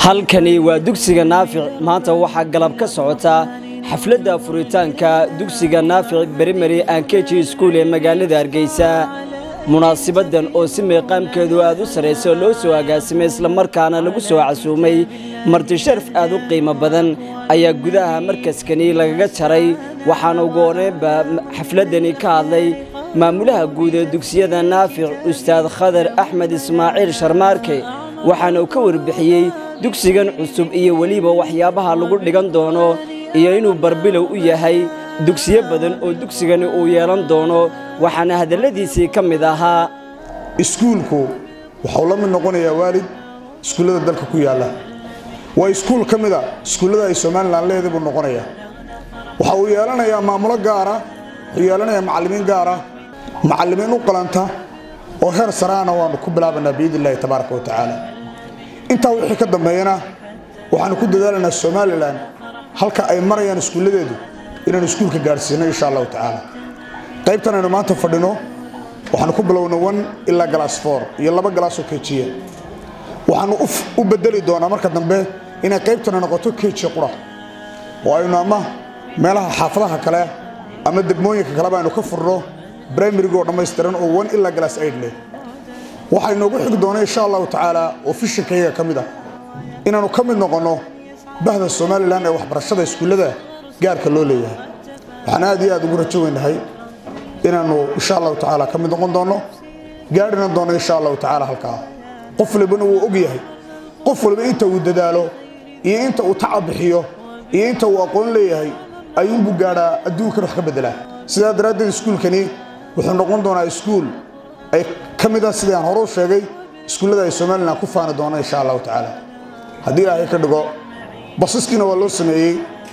halkani waa dugsiga naafic maanta waxaa galab ka socota xafladda furitaanka dugsiga naafic berimary ankeji iskuul ee magaalada hargeysa munaasibadan oo si meeqaamkeedu aad u sarraysa loo soo agaasimay islamarkaana lagu soo casuumay martisharaf aad u qiimo badan ayaa gudaha markaskani lagaga jaray waxaana ugu horeynba xafladdani ka hadlay maamulaha guud ee dugsiyada naafic ustaad khadar axmed ismaaciil sharmaarke waxaana uu ka warbixiyey dugsigan cusub iyo weliba waxyaabaha lagu dhigan doono iyo inuu barbilow u yahay dugsiyo badan oo dugsigani uu yeelan doono waxaana hadalladiisii ka mid ahaa iskuulku waxau la mid noqonayaa waalid iskuullada dalka ku yaalla waa iskuul ka mida iskuullada ay somalilan leeday buu noqonayaa waxa uu yeelanayaa maamulo gaara wuxuu yeelanayaa macallimiin gaara macallimiin u qalanta oo heer saraana waanu ku bilaabanaa biidn illahi tabaaraka wa tacaala intaa wixii ka dambeeyana waxaanu ku dadaalaynaa somalilan halka ay marayaan iskuulladeedu inaanu iskuulka gaadhsiino insha allahu tacaala qaybtan aynu maanta fadhino waxaanu ku bilowna one ilaa galaas four iyo laba galaasoo kejiya waxaanu u bedeli doonaa marka dambe inay qaybtana noqoto keji qura oo aynu ama meelaha xaafadaha kale ama degmooyinka kaleba aynu ka furno brimarigoo dhammaystiran oo one ilaa galaas aid leh waxaa inoogu xigi doona insha allahu tacaala oo fishinkayaga ka mid ah inaannu ka mid noqonno bahda somalilan ee waxbarashada iskuullada gaarka loo leeyahay waxaan aad iyo aad ugu rajo weynahay inaannu insha allahu tacaala ka mid noqon doonno gaadhina doonno insha allahu tacaala halkaa qof walibana wuu og yahay qof waliba inta uu dadaalo iyo inta uu tacab bixiyo iyo inta uu aqoon leeyahay ayuunbuu gaadhaa adduunkan wax ka beddelaa sidaa daraaddeed iskuulkani wuxuu noqon doonaa iskuul ay ka mid ah sidii aan hore u sheegay iskuullada ay somalilan ku faani doona insha allahu tacaala haddii ilaahay ka dhigo basaskiina waa loo sameeyey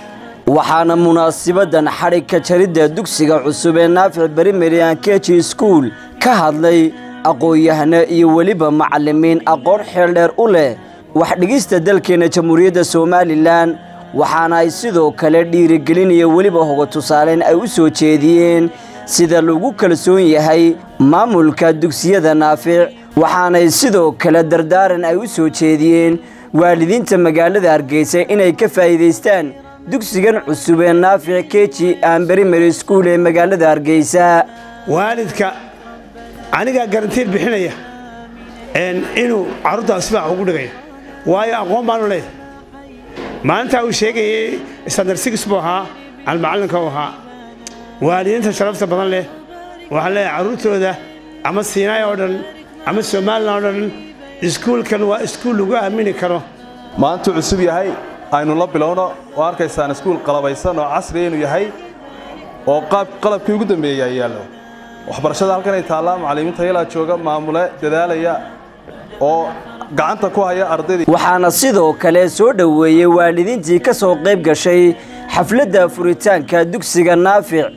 waxaana munaasibadan xadhigka jaridda dugsiga cusub ee naafic berimary ankeji iskuul ka hadlay aqoon-yahano iyo weliba macallimiin aqoon xeeldheer u leh waxdhigista dalkeenna jamhuuriyadda somalilan waxaana ay sidoo kale dhiirigelin iyo weliba hoga tusaaleyn ay u soo jeediyeen sida lagu kalsoon yahay maamulka dugsiyada naafic waxaanay sidoo kale dardaaran ay u soo jeediyeen waalidiinta magaalada hargeysa inay ka faa'iidaystaan dugsigan cusub ee naafic keji aan berimary iskuul ee magaalada hargeysa waalidka anigaa garantiir bixinaya inuu carruurtaas sibaax ugu dhigaya waayo aqoon baanu leedahay maalintaa uu sheegayay standard six buu ahaa almacallinka u ahaa waalidiinta sharafta badan leh waxaan leeyahay carruurtooda ama siinaay oo dhan ama somalilan oo dhan iskuulkan waa iskuul lagu aamini karo maantuu cusub yahay aynu la bilowno oo arkaysaan iskuul qalabaysan oo casriya inuu yahay oo qalabkii ugu dambeeyey ay yaallo waxbarashada halkan ay taallaa macallimiinta yalaa jooga maamule dadaalaya oo gacanta ku haya ardaydii waxaana sidoo kale soo dhoweeyey waalidiintii ka soo qayb gashay xafladda furitaanka dugsiga naafic